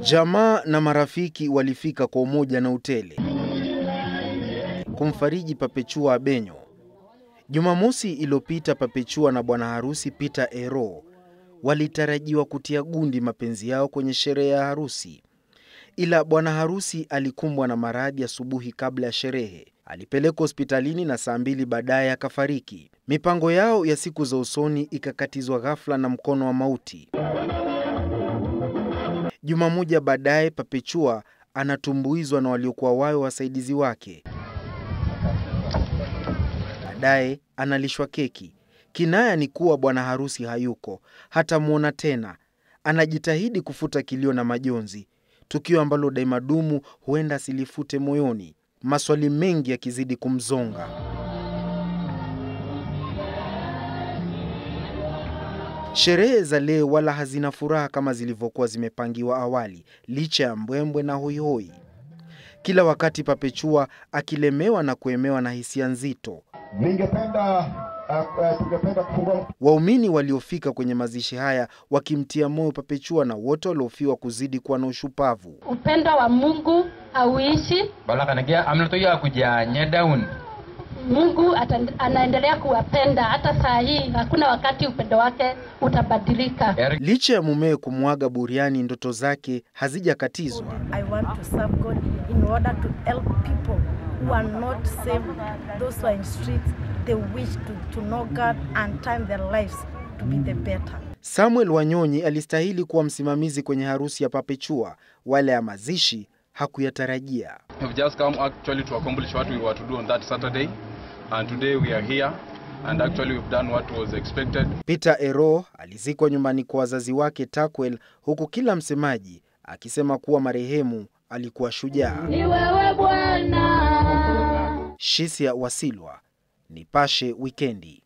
Jamaa na marafiki walifika kwa umoja na utele kumfariji Papechua Abenyo. Jumamosi iliyopita, Papechua na bwana harusi Peter Ero walitarajiwa kutia gundi mapenzi yao kwenye sherehe ya harusi, ila bwana harusi alikumbwa na maradhi asubuhi kabla ya sherehe. Alipelekwa hospitalini na saa mbili baadaye akafariki. Mipango yao ya siku za usoni ikakatizwa ghafla na mkono wa mauti. Juma moja baadaye, Papechua anatumbuizwa na waliokuwa wawe wasaidizi wake. Baadaye analishwa keki. Kinaya ni kuwa bwana harusi hayuko, hatamwona tena. Anajitahidi kufuta kilio na majonzi, tukio ambalo daima dumu huenda asilifute moyoni, maswali mengi yakizidi kumzonga. Sherehe za leo wala hazina furaha kama zilivyokuwa zimepangiwa awali, licha ya mbwembwe na hoihoi. Kila wakati Papechua akilemewa na kuemewa na hisia nzito. Ningependa uh, uh, tungependa kufungua Waumini waliofika kwenye mazishi haya wakimtia moyo Papechua na wote waliofiwa kuzidi kuwa na ushupavu. Upendo wa Mungu hauishi. balakanagia amnatoya kujanye down Mungu ata, anaendelea kuwapenda hata saa hii. Hakuna wakati upendo wake utabadilika. Eric Licha ya mumewe kumwaga buriani, ndoto zake hazijakatizwa. I want to serve God in order to help people who are not saved, those who are in streets. They wish to, to know God and turn their lives to be the better. Samuel Wanyonyi alistahili kuwa msimamizi kwenye harusi ya Papechua, wala ya mazishi hakuyatarajia. have just come actually to accomplish what we were to do on that Saturday. And today we are here and actually we've done what was expected. Peter Ero alizikwa nyumbani kwa wazazi wake Takwel, huku kila msemaji akisema kuwa marehemu alikuwa shujaa. Ni wewe Bwana. Shisia Wasilwa, Nipashe Wikendi.